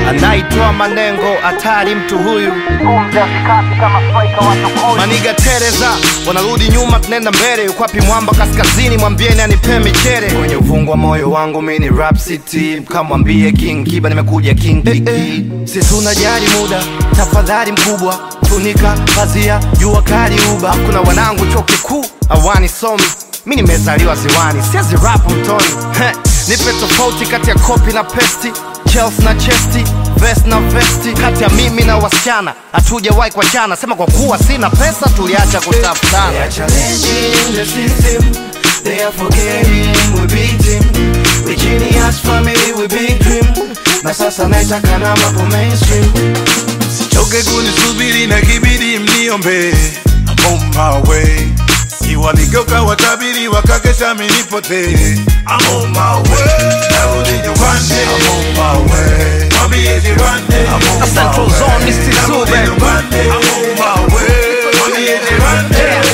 anaitoa manengo hatari mtu huyu maniga tereza wanarudi nyuma tunaenda mbele ukwapi mwamba kaskazini mwambieni anipe michere kwenye uvungu wa moyo wangu mini rap city kamwambie king kiba nimekuja king kiki sisi unajali muda tafadhali mkubwa funika pazia jua kali uba kuna wanangu chuo kikuu awani somi mi nimezaliwa ziwani siezi rap mtoni Heh, nipe tofauti kati ya kopi na pesti chels na chesti vest na vesti kati ya mimi na wasichana hatujawahi kuachana sema kwa kuwa sina pesa tuliacha kutafutana They are challenging the system. They are forgetting we beat him. We genius family, we big dream. Na sasa naitaka na mapo mainstream. Choke kunisubiri na kibidi mniombe I'm on my way Iwaligeuka watabiri wakakesha minipote I'm on my way Narudi nyumbani I'm on my way Mwambie jirani I'm on Na my Central way Zone, Mr. Narudi Zube. nyumbani I'm on my way Mwambie jirani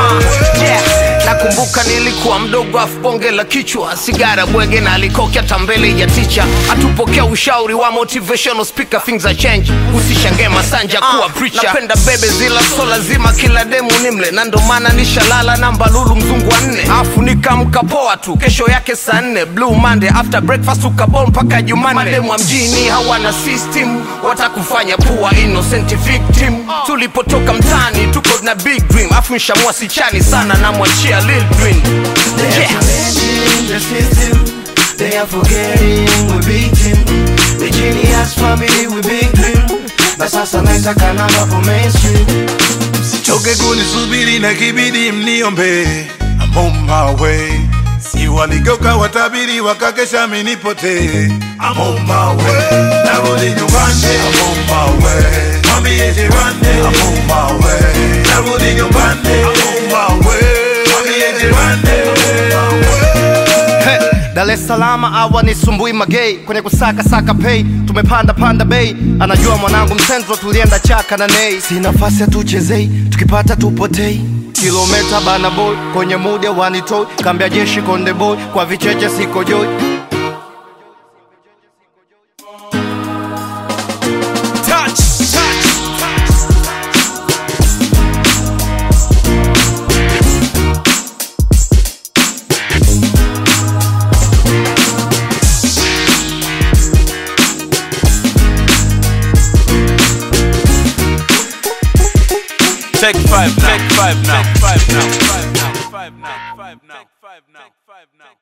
nakumbuka nilikuwa mdogo afu bonge la kichwa sigara bwege na alikoki hata mbele ya ticha atupokea ushauri wa motivational speaker things are change usishangae masanja kuwa preacher napenda bebe zila so lazima kila demu nimle na ndo maana nishalala namba lulu mzungu wa nne afu nikamka poa tu kesho yake saa nne blue monday after breakfast ukabol mpaka jumanne mademu wa mjini hawana system watakufanya pua innocent victim tulipotoka mtani tuko na big dream afu nshamua sichani sana namwachia lil Green. They are Yeah. challenging the system. They are forgetting we beat him. We genius family, we big dream. Na sasa naitaka na mapo mainstream. Choke kunisubiri na kibidi mniombe I'm on my way Si waligeuka watabiri wakakesha minipote I'm on my way Narudi nyumbani I'm on my way Mwambie jirani I'm on my way Narudi nyumbani I'm on my way Mwambie jirani I'm on my way He, Dar es Salaam awa ni sumbui magei kwenye kusaka saka pay tumepanda panda bei anajua mwanangu msenzo tulienda chaka na nei si nafasi hatuchezei tukipata tupotei kilometa bana boy kwenye muda wanitoi kambia jeshi konde boy kwa vicheche siko joi Take five now. Take five now. Five now. Five now. Five now. Five now. Five now. Five now.